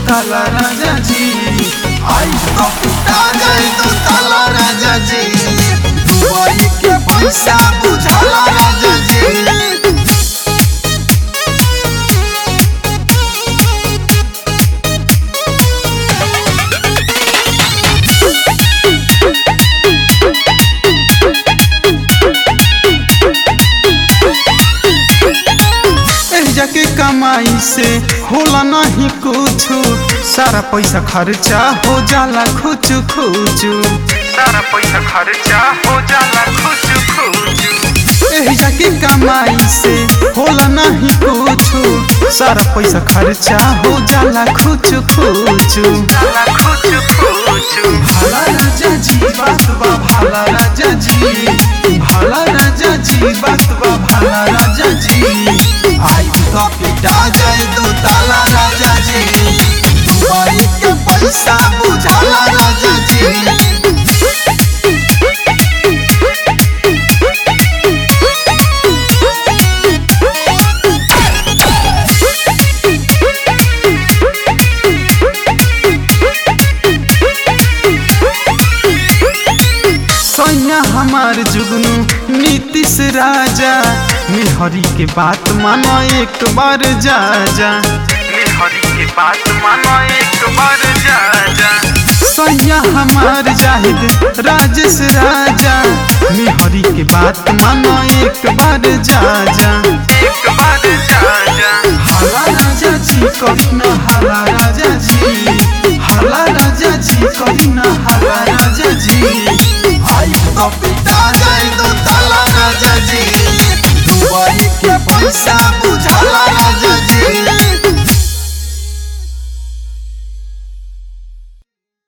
ताला राजा जी आई तो पिटा जाए दो ताला राजा जी दुबई के पैसा बुझाला राजा जी एहिजा के कमाई से होला नहीं कुछ सारा पैसा खर्चा हो जाला खुच खुच सारा पैसा खर्चा हो जाला खुच खुच एहिजा के कमाई से होला नहीं कुछ सारा पैसा खर्चा हो जाला खुच खुच जाला खुच खुच भाला राजा जी बात बा भाला राजा जी भाला राजा जी बात बा भाला राजा जी आई तो पिटा जाए दो ताला राजा जी दुबई के पैसा बुझाला राजा जी सैया हमार जुगनू नीतीश राजा मेहरी के बात मानो एक बार जा जा हरी के बात मानो एक बार जा जा सैया हमार जाहिद राजेश राजा मेहरी के बात मानो एक बार जा जा एक बार जा जा हाला राजा जी कभी न हाला राजा जी हाला राजा जी